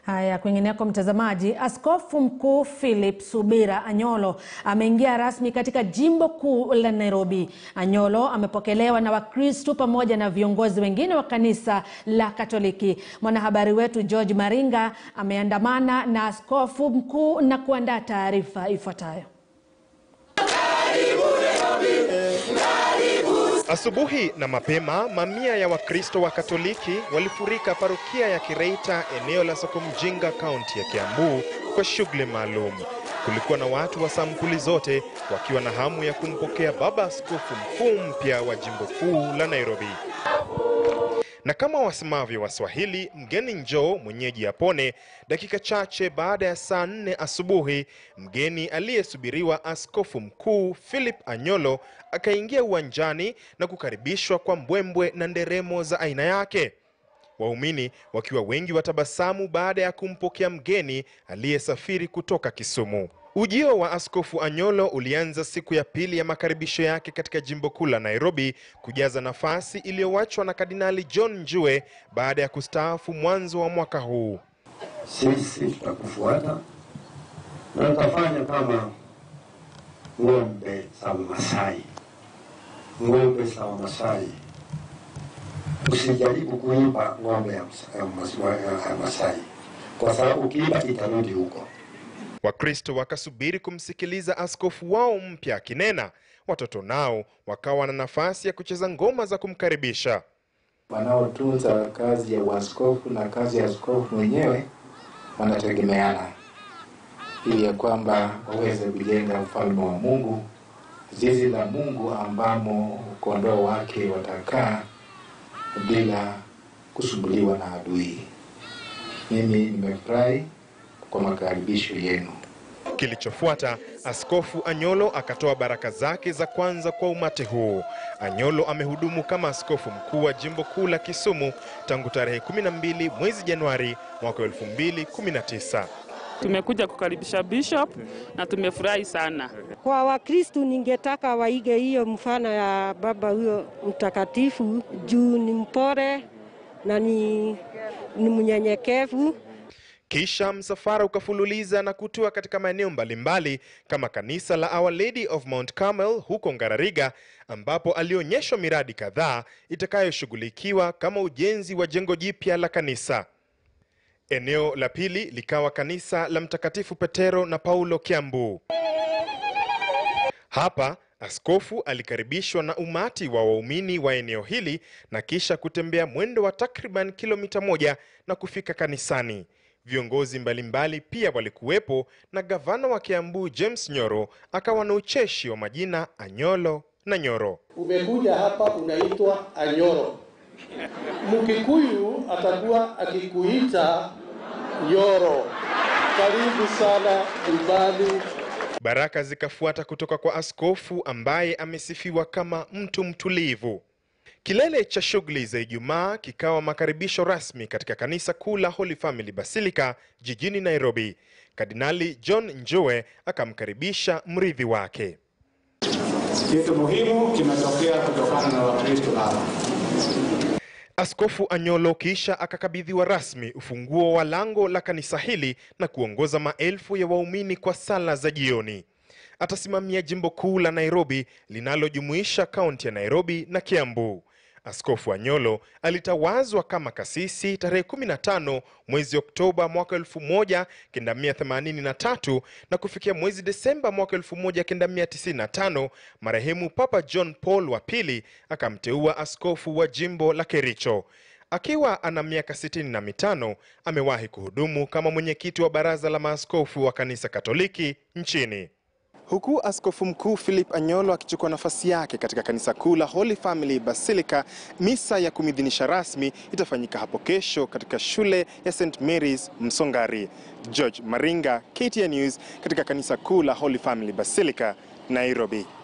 Haya, kwingineko mtazamaji, Askofu Mkuu Philip Subira Anyolo ameingia rasmi katika jimbo kuu la Nairobi. Anyolo amepokelewa na Wakristo pamoja na viongozi wengine wa kanisa la Katoliki. Mwanahabari wetu George Maringa ameandamana na askofu mkuu na kuandaa taarifa ifuatayo. Asubuhi na mapema mamia ya Wakristo wa Katoliki walifurika parokia ya Kireita eneo la Soko Mjinga kaunti ya Kiambu kwa shughuli maalum. Kulikuwa na watu wa sampuli zote wakiwa na hamu ya kumpokea baba askofu mkuu mpya wa jimbo kuu la Nairobi. Na kama wasemavyo Waswahili, mgeni njoo mwenyeji apone. Dakika chache baada ya saa nne asubuhi, mgeni aliyesubiriwa askofu mkuu Philip Anyolo akaingia uwanjani na kukaribishwa kwa mbwembwe na nderemo za aina yake, waumini wakiwa wengi watabasamu baada ya kumpokea mgeni aliyesafiri kutoka Kisumu. Ujio wa askofu Anyolo ulianza siku ya pili ya makaribisho yake katika jimbo kuu la Nairobi kujaza nafasi iliyowachwa na Kardinali John Njue baada ya kustaafu mwanzo wa mwaka huu. Sisi tutakufuata na tutafanya kama ng'ombe za Masai, ng'ombe za Masai. Usijaribu kuiba ng'ombe ya Msa- ya Mas- ya Masai, kwa sababu ukiiba itarudi huko. Wakristo wakasubiri kumsikiliza askofu wao mpya akinena. Watoto nao wakawa na nafasi ya kucheza ngoma za kumkaribisha. wanaotunza kazi ya uaskofu na kazi ya askofu mwenyewe wanategemeana, ili ya kwamba waweze kujenga ufalme wa Mungu, zizi la Mungu ambamo kondoo wake watakaa bila kusumbuliwa na adui. Mimi nimefurahi kwa makaribisho yenu. Kilichofuata, Askofu Anyolo akatoa baraka zake za kwanza kwa umati huu. Anyolo amehudumu kama askofu mkuu wa jimbo kuu la Kisumu tangu tarehe 12 mwezi Januari mwaka 2019. Tumekuja kukaribisha bishop na tumefurahi sana. Kwa Wakristu ningetaka waige hiyo mfano ya baba huyo mtakatifu, juu ni mpore na ni, ni mnyenyekevu. Kisha msafara ukafululiza na kutua katika maeneo mbalimbali kama kanisa la Our Lady of Mount Carmel huko Ngarariga, ambapo alionyeshwa miradi kadhaa itakayoshughulikiwa kama ujenzi wa jengo jipya la kanisa. Eneo la pili likawa kanisa la Mtakatifu Petero na Paulo Kiambu. Hapa askofu alikaribishwa na umati wa waumini wa eneo hili na kisha kutembea mwendo wa takriban kilomita moja na kufika kanisani. Viongozi mbalimbali pia walikuwepo na gavana wa Kiambu James Nyoro akawa na ucheshi wa majina Anyolo na Nyoro. Umekuja hapa unaitwa Anyoro. Mkikuyu atakuwa akikuita Nyoro. Karibu sana nyumbani. Baraka zikafuata kutoka kwa askofu ambaye amesifiwa kama mtu mtulivu. Kilele cha shughuli za Ijumaa kikawa makaribisho rasmi katika kanisa kuu la Holy Family Basilica jijini Nairobi. Kardinali John Njue akamkaribisha mrithi wake. Kitu muhimu kimetokea kutokana na Wakristo hawa. Askofu Anyolo kisha akakabidhiwa rasmi ufunguo wa lango la kanisa hili na kuongoza maelfu ya waumini kwa sala za jioni. Atasimamia jimbo kuu la Nairobi linalojumuisha kaunti ya Nairobi na Kiambu. Askofu Anyolo alitawazwa kama kasisi tarehe 15 mwezi Oktoba mwaka 1983 na kufikia mwezi Desemba mwaka 1995 marehemu Papa John Paul wa pili akamteua askofu wa jimbo la Kericho. Akiwa ana miaka sitini na mitano amewahi kuhudumu kama mwenyekiti wa baraza la maaskofu wa kanisa Katoliki nchini. Huku askofu mkuu Philip Anyolo akichukua nafasi yake katika kanisa kuu la Holy Family Basilica, misa ya kumidhinisha rasmi itafanyika hapo kesho katika shule ya St Mary's Msongari. George Maringa, KTN News, katika kanisa kuu la Holy Family Basilica, Nairobi.